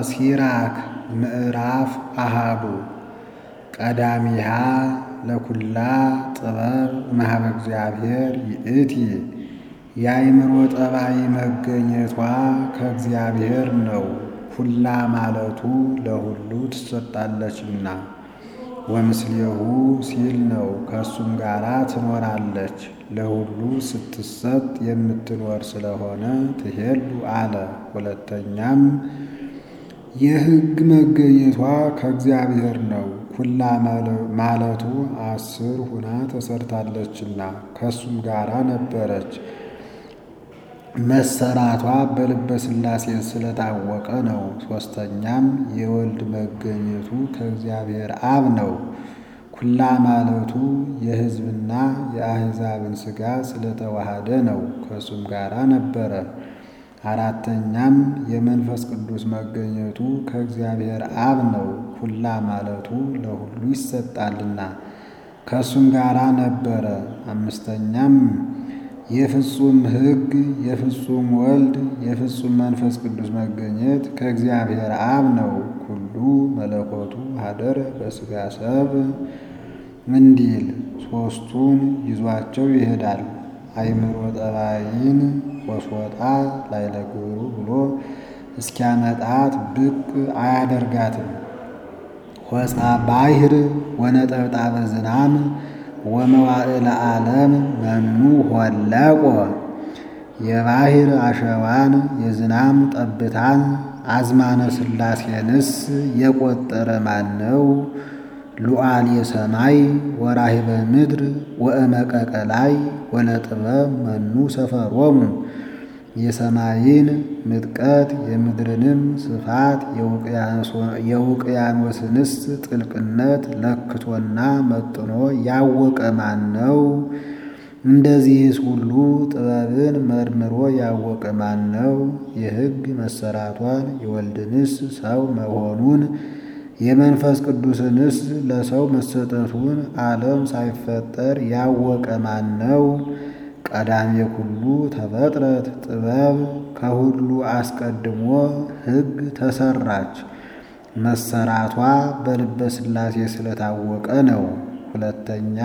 ሲራክ ምዕራፍ አሃዱ ቀዳሚሃ ለኩላ ጥበብ እምኀበ እግዚአብሔር ይእቲ የአእምሮ ጠባይ መገኘቷ ከእግዚአብሔር ነው። ኩላ ማለቱ ለሁሉ ትሰጣለችና ወምስሌሁ ሲል ነው። ከእሱም ጋር ትኖራለች። ለሁሉ ስትሰጥ የምትኖር ስለሆነ ትሄሉ አለ። ሁለተኛም የሕግ መገኘቷ ከእግዚአብሔር ነው። ኩላ ማለቱ አስር ሁና ተሰርታለችና ከእሱም ጋር ነበረች። መሰራቷ በልበ ሥላሴ ስለታወቀ ነው። ሦስተኛም የወልድ መገኘቱ ከእግዚአብሔር አብ ነው። ኩላ ማለቱ የሕዝብና የአሕዛብን ሥጋ ስለተዋሃደ ነው። ከእሱም ጋር ነበረ። አራተኛም የመንፈስ ቅዱስ መገኘቱ ከእግዚአብሔር አብ ነው። ኩላ ማለቱ ለሁሉ ይሰጣልና ከእሱም ጋር ነበረ። አምስተኛም የፍጹም ሕግ የፍጹም ወልድ የፍጹም መንፈስ ቅዱስ መገኘት ከእግዚአብሔር አብ ነው። ኩሉ መለኮቱ ሀደረ በሥጋ ሰብ እንዲል ሦስቱን ይዟቸው ይሄዳል። አእምሮ ጠባይን ወስወጣ ላዕለ ግብሩ ብሎ እስኪያመጣት ብቅ አያደርጋትም። ሆፃ ባሕር ወነጠብጣበ ዝናም ወመዋዕለ ዓለም መኑ ሆለቆ የባሕር አሸዋን የዝናም ጠብታን አዝማነ ሥላሴንስ የቆጠረ ማን ነው? ሉዓል የሰማይ ወራሂበ ምድር ወእመቀቀ ላይ ወለጥበብ መኑ ሰፈሮሙ የሰማይን ምጥቀት የምድርንም ስፋት የውቅያኖስንስ ጥልቅነት ለክቶና መጥኖ ያወቀ ማን ነው? እንደዚህስ ሁሉ ጥበብን መርምሮ ያወቀ ማን ነው? የሕግ መሰራቷን የወልድንስ ሰው መሆኑን የመንፈስ ቅዱስንስ ለሰው መሰጠቱን ዓለም ሳይፈጠር ያወቀ ማን ነው? ቀዳሜ ኩሉ ተፈጥረት ጥበብ ከሁሉ አስቀድሞ ሕግ ተሰራች። መሰራቷ በልበ ሥላሴ ስለታወቀ ነው። ሁለተኛ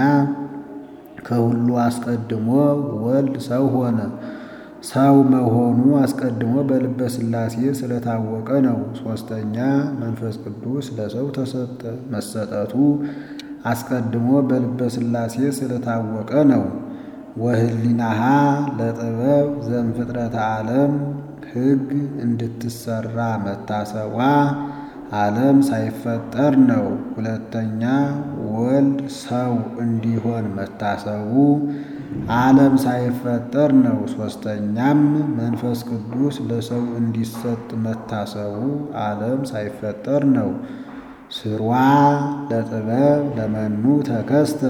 ከሁሉ አስቀድሞ ወልድ ሰው ሆነ። ሰው መሆኑ አስቀድሞ በልበ ሥላሴ ስለታወቀ ነው። ሦስተኛ መንፈስ ቅዱስ ለሰው ተሰጠ። መሰጠቱ አስቀድሞ በልበ ሥላሴ ስለታወቀ ነው። ወህሊናሃ ለጥበብ ዘእምፍጥረተ ዓለም ሕግ እንድትሰራ መታሰቧ ዓለም ሳይፈጠር ነው። ሁለተኛ ወልድ ሰው እንዲሆን መታሰቡ ዓለም ሳይፈጠር ነው። ሦስተኛም መንፈስ ቅዱስ ለሰው እንዲሰጥ መታሰቡ ዓለም ሳይፈጠር ነው። ስሯ ለጥበብ ለመኑ ተከስተ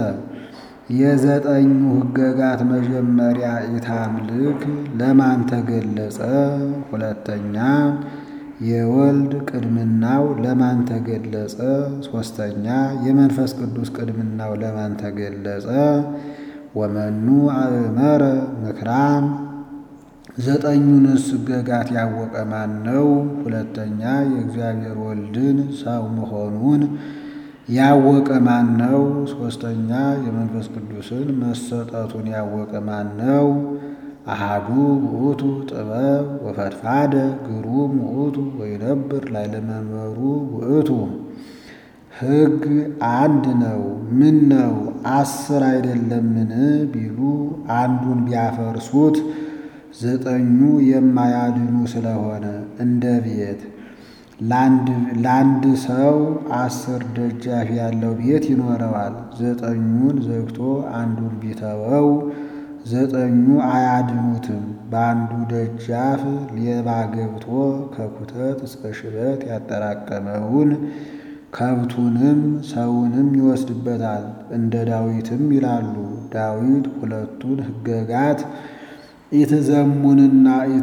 የዘጠኙ ሕገጋት መጀመሪያ ኢታምልክ ለማን ተገለጸ? ሁለተኛ የወልድ ቅድምናው ለማን ተገለጸ? ሦስተኛ የመንፈስ ቅዱስ ቅድምናው ለማን ተገለጸ? ወመኑ አእመረ ምክራም ዘጠኙንስ ሕገጋት ያወቀ ማን ነው? ሁለተኛ የእግዚአብሔር ወልድን ሰው መሆኑን ያወቀ ማን ነው? ሦስተኛ የመንፈስ ቅዱስን መሰጠቱን ያወቀ ማን ነው? አሃዱ ውእቱ ጥበብ ወፈድፋደ ግሩም ውእቱ ወይነብር ላዕለ መንበሩ ውእቱ። ሕግ አንድ ነው። ምን ነው አስር አይደለምን ቢሉ አንዱን ቢያፈርሱት ዘጠኙ የማያድኑ ስለሆነ እንደ ቤት ለአንድ ሰው አስር ደጃፍ ያለው ቤት ይኖረዋል። ዘጠኙን ዘግቶ አንዱን ቢተወው ዘጠኙ አያድኑትም። በአንዱ ደጃፍ ሌባ ገብቶ ከኩተት እስከ ሽበት ያጠራቀመውን ከብቱንም ሰውንም ይወስድበታል። እንደ ዳዊትም ይላሉ። ዳዊት ሁለቱን ሕገጋት ኢትዘሙንና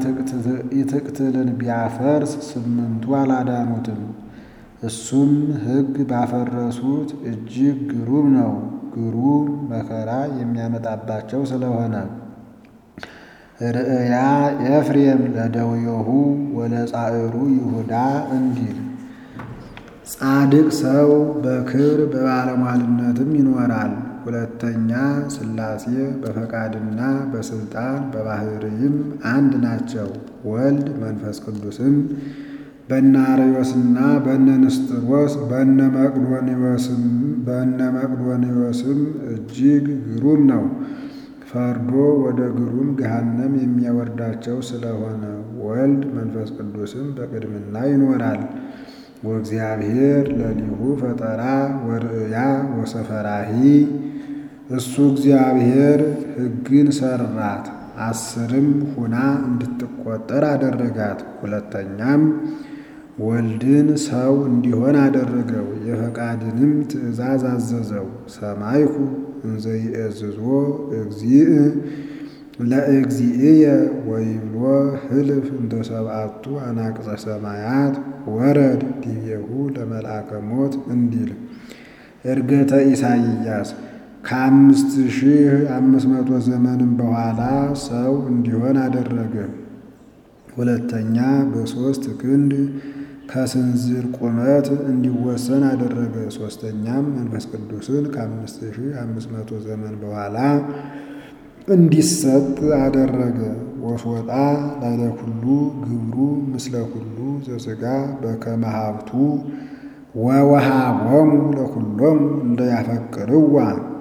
ኢትቅትልን ቢያፈርስ ስምንቱ አላዳኑትም። እሱም ሕግ ባፈረሱት እጅግ ግሩም ነው። ግሩም መከራ የሚያመጣባቸው ስለሆነ ርእያ ኤፍሬም ለደውዮሁ ወለጻዕሩ ይሁዳ እንዲል ጻድቅ ሰው በክብር በባለሟልነትም ይኖራል። ሁለተኛ ሥላሴ በፈቃድና በስልጣን በባህርይም አንድ ናቸው። ወልድ መንፈስ ቅዱስም በነ አርዮስና በነ ንስጥሮስ በነ መቅዶንዮስም በነ መቅዶንዮስም እጅግ ግሩም ነው። ፈርዶ ወደ ግሩም ገሃነም የሚያወርዳቸው ስለሆነ ወልድ መንፈስ ቅዱስም በቅድምና ይኖራል። ወእግዚአብሔር ለሊሁ ፈጠራ ወርእያ ወሰፈራሂ እሱ እግዚአብሔር ሕግን ሰራት አስርም ሁና እንድትቆጠር አደረጋት። ሁለተኛም ወልድን ሰው እንዲሆን አደረገው። የፈቃድንም ትእዛዝ አዘዘው። ሰማይኩ እንዘ ይእዝዞ እግዚእ ለእግዚእየ ወይብሎ ህልፍ እንተ ሰብአቱ አናቅጸ ሰማያት ወረድ ዲቤሁ ለመልአከ ሞት እንዲል ዕርገተ ኢሳይያስ ከአምስት ሺህ አምስት መቶ ዘመንም በኋላ ሰው እንዲሆን አደረገ። ሁለተኛ በሦስት ክንድ ከስንዝር ቁመት እንዲወሰን አደረገ። ሦስተኛም መንፈስ ቅዱስን ከአምስት ሺህ አምስት መቶ ዘመን በኋላ እንዲሰጥ አደረገ። ወሶጣ ላዕለ ኩሉ ግብሩ ምስለ ኩሉ ዘሥጋ በከመ ሀብቱ ወወሃቦሙ ለኩሎሙ እንደ ያፈቅርዋ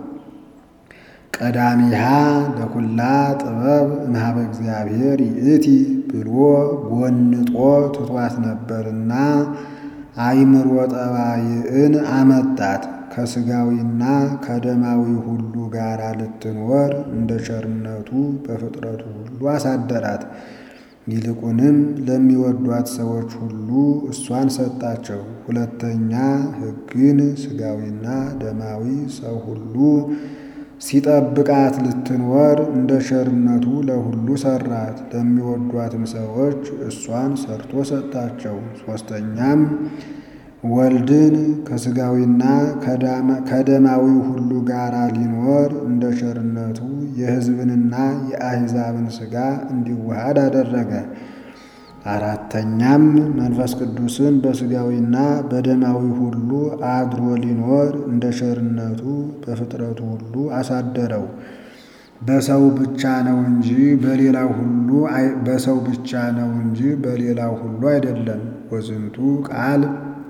ቀዳሚሃ ለኩላ ጥበብ እምኀበ እግዚአብሔር ይእቲ ብሎ ጎንጦ ትቷት ነበርና አእምሮ ጠባይን አመጣት። ከሥጋዊና ከደማዊ ሁሉ ጋር ልትኖር እንደ ቸርነቱ በፍጥረቱ ሁሉ አሳደራት። ይልቁንም ለሚወዷት ሰዎች ሁሉ እሷን ሰጣቸው። ሁለተኛ ሕግን ሥጋዊና ደማዊ ሰው ሁሉ ሲጠብቃት ልትኖር እንደ ቸርነቱ ለሁሉ ሰራት። ለሚወዷትም ሰዎች እሷን ሰርቶ ሰጣቸው። ሦስተኛም ወልድን ከሥጋዊና ከደማዊ ሁሉ ጋር ሊኖር እንደ ቸርነቱ የሕዝብንና የአሕዛብን ሥጋ እንዲዋሃድ አደረገ። አራተኛም መንፈስ ቅዱስን በሥጋዊና በደማዊ ሁሉ አድሮ ሊኖር እንደ ቸርነቱ በፍጥረቱ ሁሉ አሳደረው። በሰው ብቻ ነው እንጂ በሌላው ሁሉ በሰው ብቻ ነው እንጂ በሌላው ሁሉ አይደለም። ወዝንቱ ቃል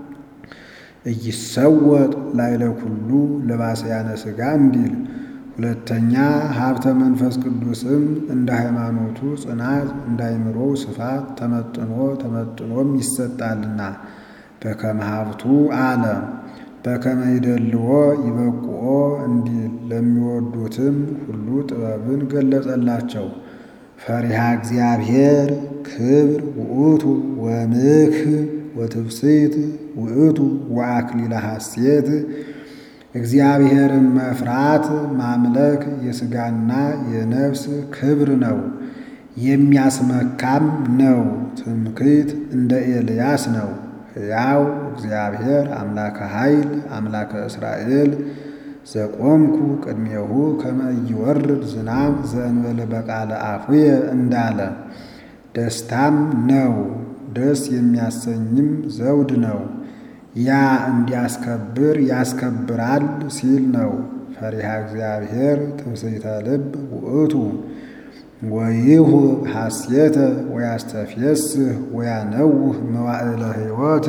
እይሰወጥ ላዕለ ኩሉ ለባስያነ ሥጋ እንዲል ሁለተኛ ሀብተ መንፈስ ቅዱስም እንደ ሃይማኖቱ ጽናት እንደ አእምሮው ስፋት ተመጥኖ ተመጥኖም ይሰጣልና በከመ ሀብቱ አለ በከመ ይደልዎ ይበቁኦ እንዲል ለሚወዱትም ሁሉ ጥበብን ገለጸላቸው። ፈሪሃ እግዚአብሔር ክብር ውእቱ ወምክህ ወትፍስሕት ውእቱ ወአክሊለ ሐሴት እግዚአብሔርን መፍራት ማምለክ የሥጋና የነፍስ ክብር ነው፣ የሚያስመካም ነው። ትምክህት እንደ ኤልያስ ነው። ሕያው እግዚአብሔር አምላከ ኃይል አምላከ እስራኤል ዘቆምኩ ቅድሜሁ ከመ ኢይወርድ ዝናብ ዘእንበለ በቃለ አፉየ እንዳለ ደስታም ነው፣ ደስ የሚያሰኝም ዘውድ ነው። ያ እንዲያስከብር ያስከብራል ሲል ነው። ፈሪሃ እግዚአብሔር ትምስሕተ ልብ ውእቱ ወይሁ ሐሴተ ወያስተፍየስህ ወያነውህ መዋዕለ ሕይወት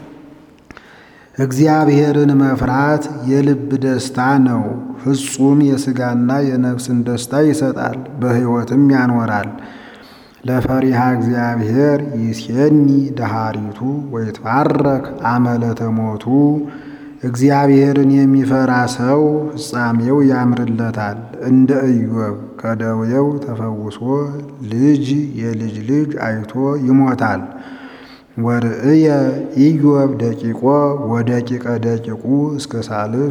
እግዚአብሔርን መፍራት የልብ ደስታ ነው። ፍጹም የሥጋና የነፍስን ደስታ ይሰጣል፣ በሕይወትም ያኖራል። ለፈሪሃ እግዚአብሔር ይሴኒ ደሃሪቱ ወይትባረክ አመለተ ሞቱ እግዚአብሔርን የሚፈራ ሰው ፍጻሜው ያምርለታል። እንደ ኢዮብ ከደዌው ተፈውሶ ልጅ የልጅ ልጅ አይቶ ይሞታል። ወርእየ ኢዮብ ደቂቆ ወደቂቀ ደቂቁ እስከ ሳልስ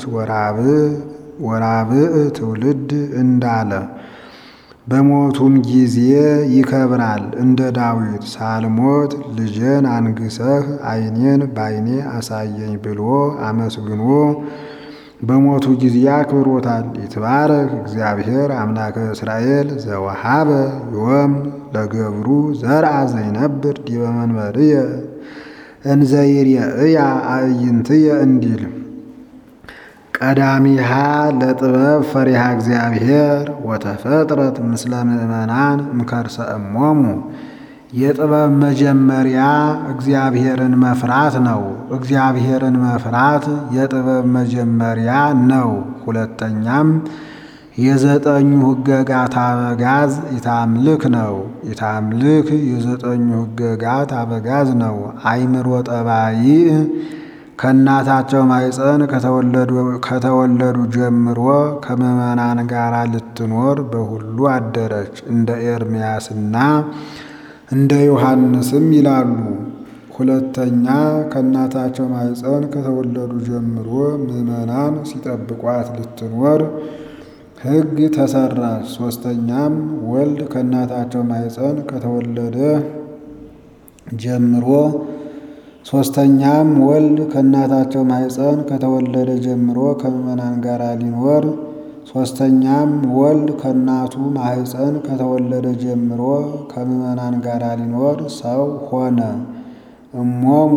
ወራብዕ ትውልድ እንዳለ በሞቱም ጊዜ ይከብራል እንደ ዳዊት ሳልሞት ልጄን አንግሰህ ዓይኔን በዓይኔ አሳየኝ ብሎ አመስግኖ በሞቱ ጊዜ አክብሮታል። ይትባረክ እግዚአብሔር አምላከ እስራኤል ዘወሃበ ዮም ለገብሩ ዘርአ ዘይነብር ዲበ መንበርየ እንዘይርየእያ አዕይንትየ እንዲል ቀዳሚሃ ለጥበብ ፈሪሃ እግዚአብሔር ወተፈጥረት ምስለ ምእመናን እምከርሰ እሞሙ የጥበብ መጀመሪያ እግዚአብሔርን መፍራት ነው። እግዚአብሔርን መፍራት የጥበብ መጀመሪያ ነው። ሁለተኛም የዘጠኙ ሕገጋት አበጋዝ ኢታምልክ ነው። ኢታምልክ የዘጠኙ ሕገጋት አበጋዝ ነው። አይምሮ ጠባይ ከእናታቸው ማኅፀን ከተወለዱ ጀምሮ ከምዕመናን ጋር ልትኖር በሁሉ አደረች። እንደ ኤርምያስና እንደ ዮሐንስም ይላሉ። ሁለተኛ ከእናታቸው ማኅፀን ከተወለዱ ጀምሮ ምዕመናን ሲጠብቋት ልትኖር ሕግ ተሰራች። ሶስተኛም ወልድ ከእናታቸው ማኅፀን ከተወለደ ጀምሮ ሶስተኛም ወልድ ከእናታቸው ማኅፀን ከተወለደ ጀምሮ ከምዕመናን ጋር ሊኖር ሶስተኛም ወልድ ከእናቱ ማኅፀን ከተወለደ ጀምሮ ከምዕመናን ጋር ሊኖር ሰው ሆነ። እሞሙ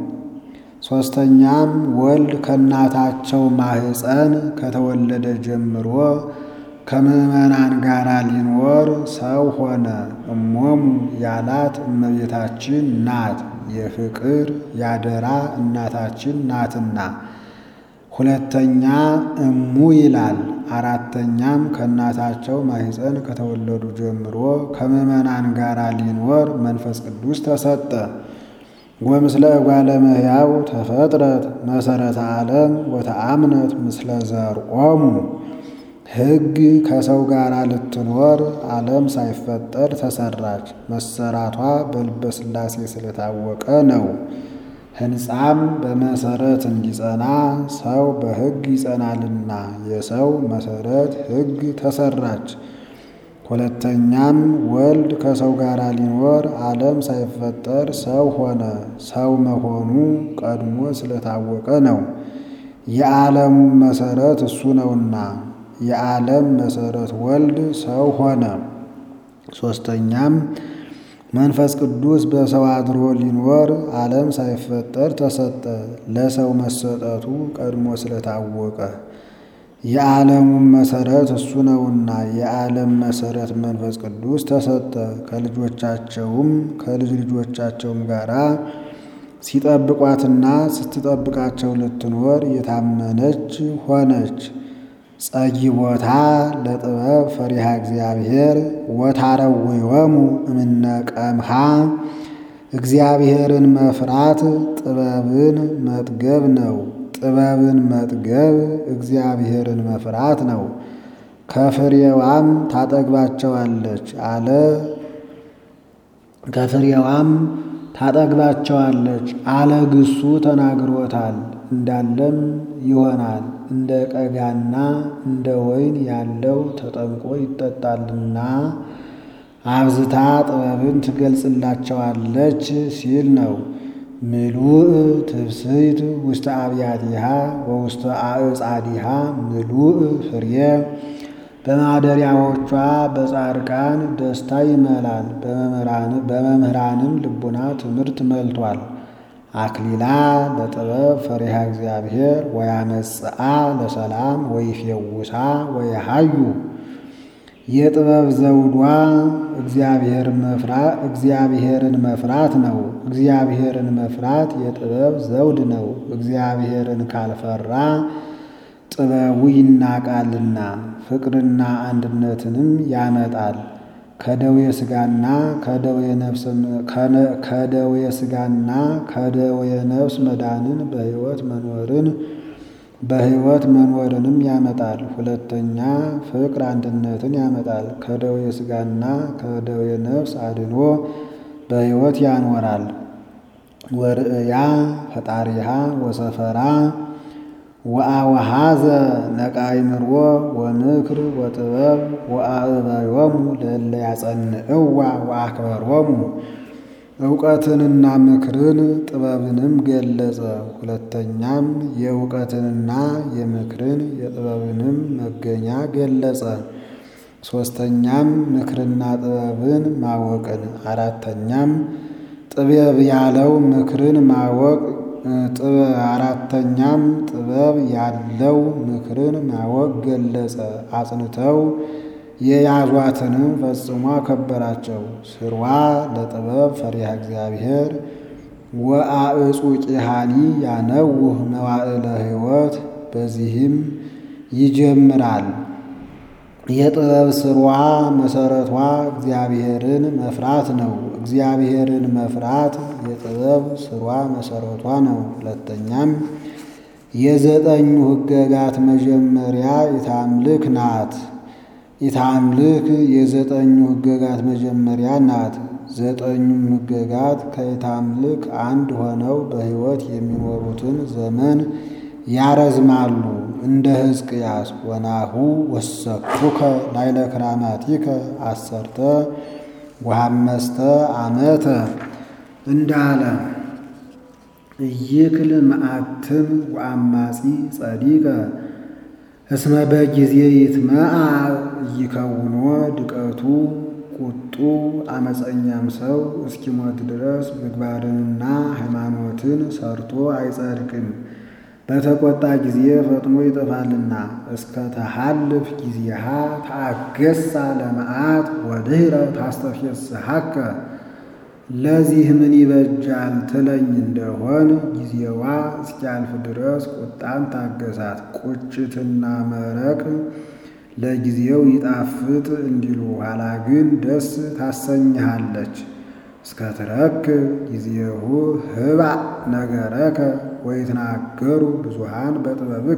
ሶስተኛም ወልድ ከእናታቸው ማኅፀን ከተወለደ ጀምሮ ከምዕመናን ጋር ሊኖር ሰው ሆነ። እሞሙ ያላት እመቤታችን ናት። የፍቅር ያደራ እናታችን ናትና። ሁለተኛ እሙ ይላል። አራተኛም ከእናታቸው ማኅፀን ከተወለዱ ጀምሮ ከምዕመናን ጋር ሊኖር መንፈስ ቅዱስ ተሰጠ። ወምስለ እጓለ እመሕያው ተፈጥረት መሰረተ ዓለም ወተአምነት ምስለ ዘርኦሙ ሕግ ከሰው ጋር ልትኖር ዓለም ሳይፈጠር ተሰራች። መሰራቷ በልበ ሥላሴ ስለታወቀ ነው። ሕንፃም በመሰረት እንዲጸና ሰው በሕግ ይጸናልና የሰው መሰረት ሕግ ተሰራች። ሁለተኛም ወልድ ከሰው ጋር ሊኖር ዓለም ሳይፈጠር ሰው ሆነ። ሰው መሆኑ ቀድሞ ስለታወቀ ነው። የዓለሙ መሰረት እሱ ነውና የዓለም መሰረት ወልድ ሰው ሆነ። ሶስተኛም መንፈስ ቅዱስ በሰው አድሮ ሊኖር ዓለም ሳይፈጠር ተሰጠ። ለሰው መሰጠቱ ቀድሞ ስለታወቀ የዓለሙም መሰረት እሱ ነውና የዓለም መሰረት መንፈስ ቅዱስ ተሰጠ። ከልጆቻቸውም ከልጅ ልጆቻቸውም ጋራ ሲጠብቋትና ስትጠብቃቸው ልትኖር የታመነች ሆነች። ጸጊቦታ ለጥበብ ፈሪሃ እግዚአብሔር ወታረወዮሙ እምነ ቀምሃ እግዚአብሔርን መፍራት ጥበብን መጥገብ ነው። ጥበብን መጥገብ እግዚአብሔርን መፍራት ነው። ከፍሬዋም ታጠግባቸዋለች አለ ከፍሬዋም ታጠግባቸዋለች አለ ግሱ ተናግሮታል። እንዳለም ይሆናል እንደ ቀጋና እንደ ወይን ያለው ተጠምቆ ይጠጣልና አብዝታ ጥበብን ትገልጽላቸዋለች ሲል ነው። ምሉእ ትብስይት ውስተ አብያቲሃ ወውስተ አዕጻዲሃ ምሉእ ፍሬ በማደሪያዎቿ በጻድቃን ደስታ ይመላል፣ በመምህራንም ልቡና ትምህርት መልቷል። አክሊላ ለጥበብ ፈሪሃ እግዚአብሔር ወያመጽአ ለሰላም ወይፌውሳ ወየሃዩ የጥበብ ዘውዷ እግዚአብሔርን መፍራት ነው። እግዚአብሔርን መፍራት የጥበብ ዘውድ ነው። እግዚአብሔርን ካልፈራ ጥበቡ ይናቃልና ፍቅርና አንድነትንም ያመጣል። ከደዌ ሥጋና ከደዌ ነፍስ ከደዌ ሥጋና ከደዌ ነፍስ መዳንን በሕይወት መኖርን በሕይወት መኖርንም ያመጣል። ሁለተኛ ፍቅር አንድነትን ያመጣል። ከደዌ ሥጋና ከደዌ ነፍስ አድኖ በሕይወት ያኖራል። ወርእያ ፈጣሪሃ ወሰፈራ ወአወሃዘ ነቃይምሮ ወምክር ወጥበብ ወአእበዮሙ ለእለ ያጸንዕዋ ወአክበሮሙ እውቀትንና ምክርን ጥበብንም ገለጸ። ሁለተኛም የእውቀትንና የምክርን የጥበብንም መገኛ ገለጸ። ሦስተኛም ምክርና ጥበብን ማወቅን። አራተኛም ጥበብ ያለው ምክርን ማወቅ አራተኛም ጥበብ ያለው ምክርን ማወቅ ገለጸ። አጽንተው የያዟትንም ፈጽሞ አከበራቸው። ስርዋ ለጥበብ ፈሪሃ እግዚአብሔር ወአዕጹቂሃኒ ያነውህ መዋዕለ ሕይወት። በዚህም ይጀምራል። የጥበብ ስርዋ መሰረቷ እግዚአብሔርን መፍራት ነው። እግዚአብሔርን መፍራት የጥበብ ስርዋ መሰረቷ ነው። ሁለተኛም የዘጠኙ ሕገጋት መጀመሪያ ኢታምልክ ናት። ኢታምልክ የዘጠኙ ሕገጋት መጀመሪያ ናት። ዘጠኙም ሕገጋት ከኢታምልክ አንድ ሆነው በሕይወት የሚኖሩትን ዘመን ያረዝማሉ። እንደ ሕዝቅያስ ወናሁ ወሰኩከ ላይለ ክራማቲከ አሰርተ ወሐመስተ ዓመተ እንዳለ እይክል መዓትም ወአማጺ ጸዲቀ እስመ በጊዜ ይትመዓ እይከውኖ ድቀቱ ቁጡ አመፀኛም ሰው እስኪሞት ድረስ ምግባርንና ሃይማኖትን ሰርቶ አይጸድቅም። በተቆጣ ጊዜ ፈጥኖ ይጠፋልና። እስከ ተሃልፍ ጊዜሃ ታገሳ ለመዓት ወድህረ ታስተፌስሐከ። ለዚህ ምን ይበጃል ትለኝ እንደሆን ጊዜዋ እስኪያልፍ ድረስ ቁጣን ታገሳት። ቁጭትና መረቅ ለጊዜው ይጣፍጥ እንዲሉ ኋላ ግን ደስ ታሰኝሃለች። እስከ ትረክብ ጊዜሁ ህባእ ነገረከ ወይትናገሩ ብዙሃን በጥበብከ።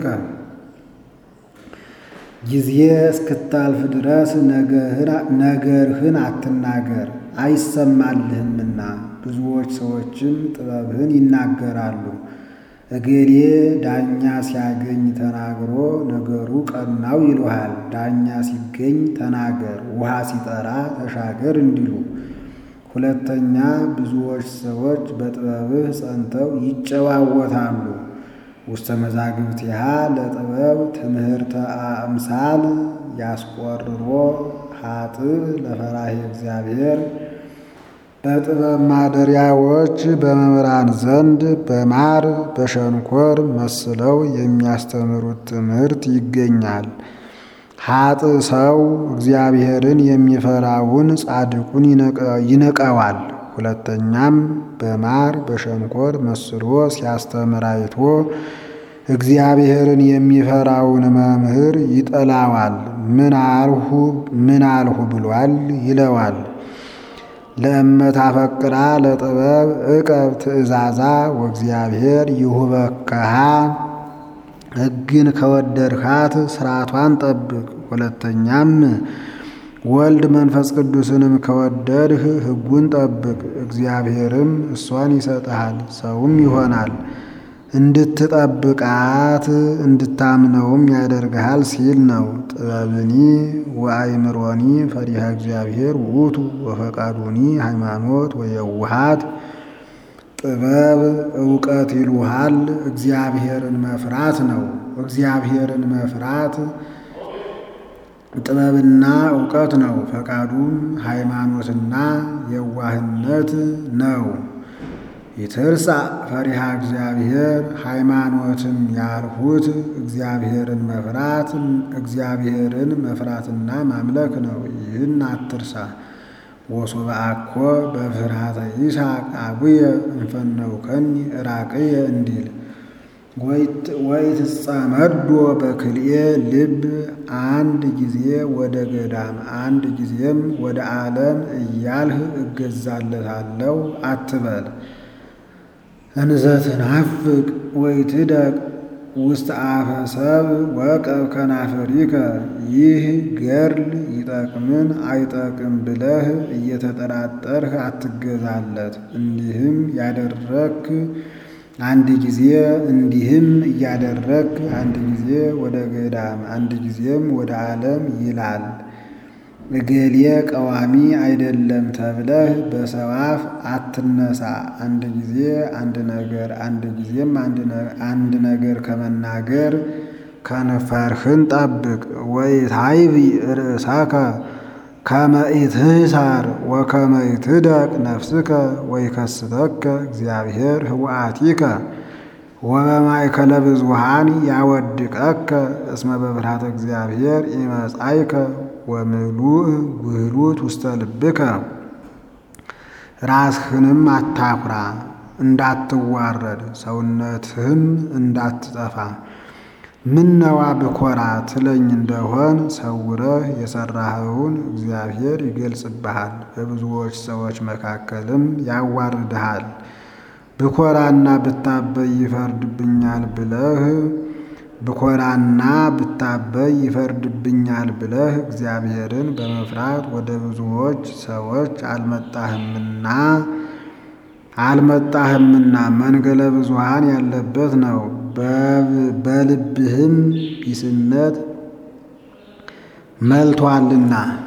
ጊዜ እስክታልፍ ድረስ ነገርህን አትናገር አይሰማልህምና፣ ብዙዎች ሰዎችም ጥበብህን ይናገራሉ። እገሌ ዳኛ ሲያገኝ ተናግሮ ነገሩ ቀናው ይሉሃል። ዳኛ ሲገኝ ተናገር፣ ውሃ ሲጠራ ተሻገር እንዲሉ። ሁለተኛ ብዙዎች ሰዎች በጥበብህ ጸንተው ይጨዋወታሉ። ውስተ መዛግብቲሃ ለጥበብ ትምህርተ አምሳል ያስቆርሮ ሀጥእ ለፈራሄ እግዚአብሔር በጥበብ ማደሪያዎች በመምህራን ዘንድ በማር በሸንኮር መስለው የሚያስተምሩት ትምህርት ይገኛል። ሀጥእ ሰው እግዚአብሔርን የሚፈራውን ጻድቁን ይንቀዋል። ሁለተኛም በማር በሸንኮር መስሎ ሲያስተምር አይቶ እግዚአብሔርን የሚፈራውን መምህር ይጠላዋል። ምን አልሁ ምን አልሁ ብሏል ይለዋል። ለእመት አፈቅራ ለጥበብ እቀብ ትእዛዛ ወእግዚአብሔር ይሁበከሃ ሕግን ከወደድካት ስርዓቷን ጠብቅ። ሁለተኛም ወልድ መንፈስ ቅዱስንም ከወደድህ ሕጉን ጠብቅ። እግዚአብሔርም እሷን ይሰጥሃል፣ ሰውም ይሆናል። እንድትጠብቃት እንድታምነውም ያደርግሃል ሲል ነው። ጥበብኒ ወአይምሮኒ ፈሪሃ እግዚአብሔር ውእቱ ወፈቃዱኒ ሃይማኖት ወየውሃት ጥበብ እውቀት ይሉሃል። እግዚአብሔርን መፍራት ነው። እግዚአብሔርን መፍራት ጥበብና እውቀት ነው። ፈቃዱም ሃይማኖትና የዋህነት ነው። ይትርሳ ፈሪሃ እግዚአብሔር ሃይማኖትም ያልሁት እግዚአብሔርን መፍራት እግዚአብሔርን መፍራትና ማምለክ ነው። ይህን አትርሳ። ወሶበ አኮ በፍርሃተ ይስሐቅ አቡየ እንፈነውከኒ ራቅየ እንዲል ወይትጸመዶ በክልኤ ልብ አንድ ጊዜ ወደ ገዳም አንድ ጊዜም ወደ ዓለም እያልህ እገዛለታለሁ አትበል። እንዘትናፍቅ ወይትደቅ ውስጥ አፈ ሰብ ወቀብ ከናፈሪከ ይህ ገድል ይጠቅምን አይጠቅም ብለህ እየተጠራጠርህ አትገዛለት። እንዲህም ያደረክ አንድ ጊዜ እንዲህም እያደረክ አንድ ጊዜ ወደ ገዳም አንድ ጊዜም ወደ ዓለም ይላል። እገሌ ቀዋሚ አይደለም ተብለህ በሰው አፍ አትነሳ። አንድ ጊዜ አንድ ነገር አንድ ጊዜም አንድ ነገር ከመናገር ከንፈርህን ጠብቅ። ወኢታይቢ ርእሰከ ከመ ኢትሕሳር ወከመ ኢትደቅ ነፍስከ ወይከስተከ እግዚአብሔር ህወአቲከ ወበማእከለ ብዙኃን ያወድቀከ እስመ በፍርሃተ እግዚአብሔር ኢመጻእከ ወምሉእ ውህሉት ውስተ ልብከ። ራስህንም አታኩራ እንዳትዋረድ ሰውነትህም እንዳትጠፋ። ምነዋ ብኮራ ትለኝ እንደሆን ሰውረህ የሠራኸውን እግዚአብሔር ይገልጽብሃል፣ በብዙዎች ሰዎች መካከልም ያዋርድሃል። ብኮራና ብታበይ ይፈርድብኛል ብለህ ብኮራና ብታበይ ይፈርድብኛል ብለህ እግዚአብሔርን በመፍራት ወደ ብዙዎች ሰዎች አልመጣህምና አልመጣህምና መንገለ ብዙኃን ያለበት ነው። በልብህም ቢስነት መልቶአልና